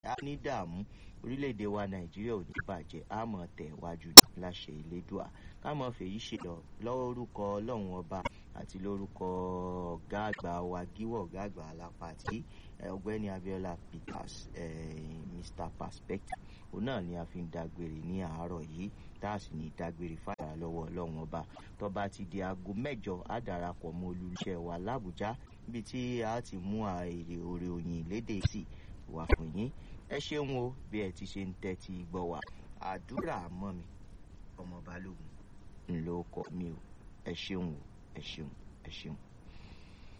á ní dààmú orílẹ̀-èdè wa nàìjíríà ò ní bàjẹ́ á mọ̀ tẹ̀ wájú láṣẹ ìlédùà ká mọ̀ fèyí ṣe lọ lórúkọ ọlọ́run ọba àti lórúkọ ọ̀gá àgbà wa gíwọ̀ ọ̀gá àgbà alápàtì ọ̀gbẹ́ni abiola peters mr perspective òun náà ni a fi ń dágbére ní àárọ̀ yìí tá a sì ní dágbére fàyà lọ́wọ́ ọlọ́run ọba tọ́ba ti di aago mẹ́jọ á darapọ̀ mọ́ olùṣẹ́ wa làbújá níbi tí a ti mú èrè òrè òyìn lédè sí wà fún yín ẹ ṣeun o bí ẹ ti ṣe ń tẹ́tí gbọ́ wa àdúrà mọ́ mi ọmọ balógun ńlọ ọkọ mi o ẹ ṣeun o ẹ ṣeun ẹ ṣeun.